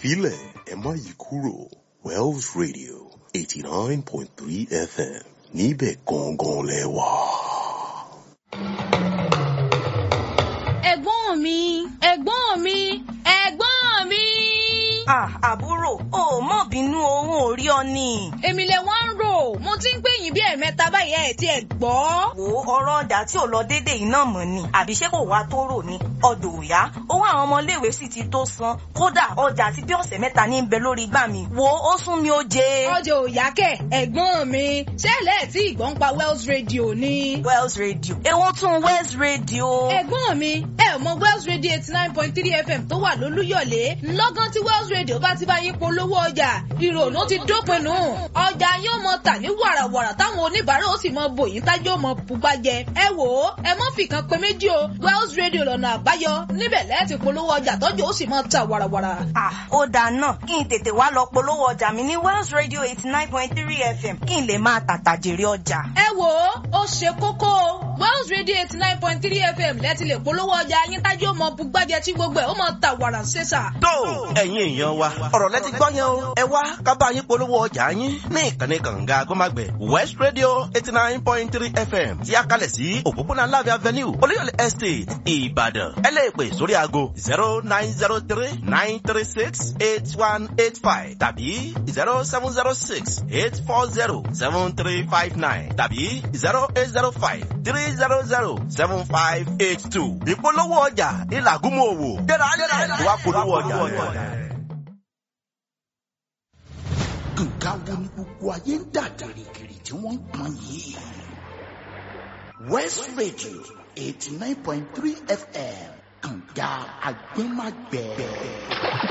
filẹ̀ ẹ má yí kúrò Wells Radio eighty nine point three FM níbẹ̀ gangan lẹ wà. ẹ̀gbọ́n mi ẹ̀gbọ́n mi ẹ̀gbọ́n mi. Ah, àbúrò, o ò mọ̀ bínú owó orí ọ ni. èmi lè wá ń rò mo ti ń pè yín bí ẹ̀mẹ́ta báyìí ẹ̀ tí ẹ̀ gbọ́. Wo ọ̀rọ̀ ọjà tí ò lọ déédéé iná mọ̀ ni. Àbí ṣé kò wá tó rò ní? Ọdọ̀ ò yá. Owó àwọn ọmọléèwé sì ti tó san. Kódà ọjà àti bí ọ̀sẹ̀ mẹ́ta ní ń bẹ lórí igbá mi. Wo ó sún mi ó jẹ. ọjọ́ òyà kẹ̀ ẹ̀gbọ́n mi ṣẹlẹ̀ tí ìgbọ́n pa Wells Radio ni. Wells Radio. Èwo tún Wells Radio. ẹ̀gbọ́n mi ẹ ò mọ Wells Radio eighty nine point three FM tó wà lólúyọ̀lé lọ́gán tí Wells Radio bá ti bá yín polówó ọjà ìrònú ti dópin nù ọjà yóò mọ tà ní wàràwàrà táwọn oníbàárà ó sì mọ bòyìn tájọ́ mọ pupa jẹ ẹ wò ó ẹ mọ fìkan pé méjì o Wells Radio lọ́nà àbáyọ níbẹ̀ lẹ́ẹ̀tì polówó ọjà tọ́jú ó sì mọ tà wàràwàrà. Ah, ó dáa náà kí n tètè wá lọ polówó ọjà mi ní Wells Radio eighty nine point three FM kí n lè máa tàtà jèrè ọjà. ẹ wò ó ó ṣe kókó o Wells Radio eighty nine point three FM lẹ́ẹ̀tì lè polówó ọjà yín tájọ́ ó mọ bugbájẹ tí gbogbo ẹ̀ ó mọ tà wàrà ṣẹ́sà. tó ẹ̀yin èèyàn wa ọ̀rọ̀ lẹ́tí gbọ́ yẹn o ẹ wá ká bá yín polówó ọjà yín ní ìkànnì kànga agbọ́mágbẹ̀ West Radio eighty nine point three FM tí a kalẹ̀ sí òpópónà Láfíà Avenue Olúyọ̀lé Estate Ìbàdàn ẹ lè pè sórí aago zero nine zero three nine three six eight one eight five tàbí zero seven zero six eight four zero seven three five nine tàbí zero eight zero five three zero zero seven five eight two ìpolówó ọjà ìlàgúnmọ̀ òwò gbéra lẹ́yìn wá polówó ọjà rẹ̀. nǹkan wo ni gbogbo ayé ń dà gìrìgìrì tí wọ́n ń pọn yìí. West Radio eighty nine point three FM kànga agbẹ́magbẹ́.